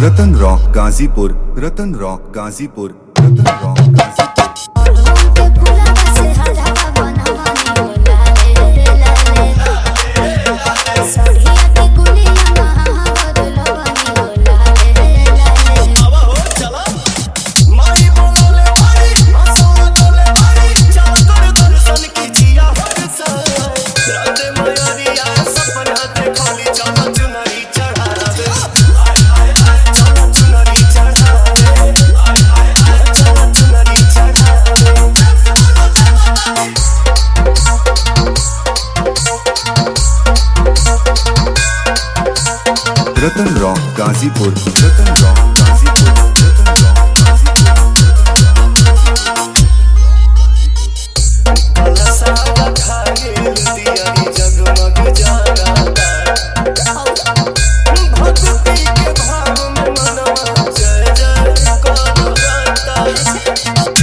रतन rock Ghazipur Ratan rock Ghazipur Ratan rock Ghazipur माई बोलोले भाई मसोरा बोले भाई चल कर दर्शन कीजिया हर साल राधे मयरिया सपना खाली चल चुनरी चढ़ावे आय आय आय चल चुनरी चढ़ावे आय आय आय चल चुनरी चढ़ावे Ratan rock Ghazipur Ratan rock Ghazipur Ratan rock अलसा खाए दियारी जगमग जागा भक्ति के भाव में मनवा जय जय करता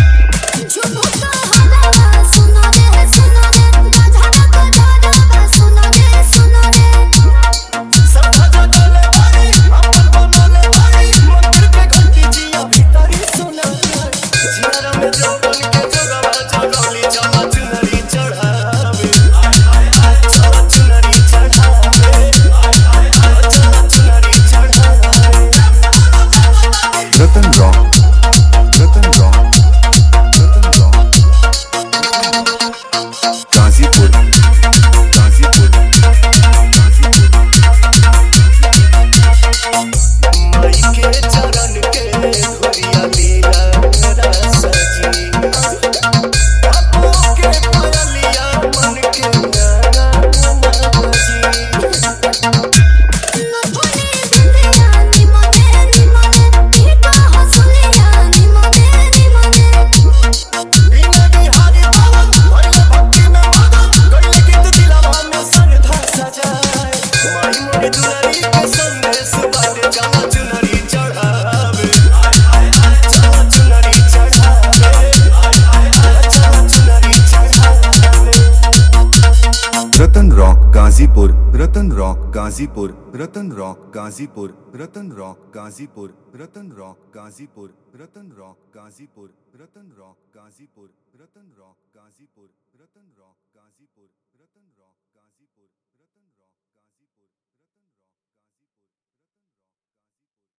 सब जगले भाई अपन बनले भाई मंदिर के घंटी जिया भीतरी सुना जियारा में जपन के जगवा जगली चला चुनरी चढ़ावे आय आय आय चला चुनरी चढ़ावे आय आय आय चला चुनरी चढ़ावे Ratan rock Ratan rock Ratan rock Ghazipur Ghazipur Ghazipur माई के चरण के धुरिया लीला रसजी बापू के पयलिया मन के गाना बजी बिना बिहारी बाबा भरले भक्ति में मगन कइले गीत दिलवा में श्रद्धा सजाए माई मोरी दुलारी के संदेश बाटे चला चुनरी चढ़ावे आय आय आय चला चुनरी चढ़ावे आय आय आय चला चुनरी चढ़ावे Ratan rock Ghazipur Ratan rock Ghazipur Ratan rock Ghazipur Ratan rock Ghazipur Ratan rock Ghazipur Ratan rock Ghazipur Ratan rock Ghazipur Ratan rock Ghazipur Ratan rock Ghazipur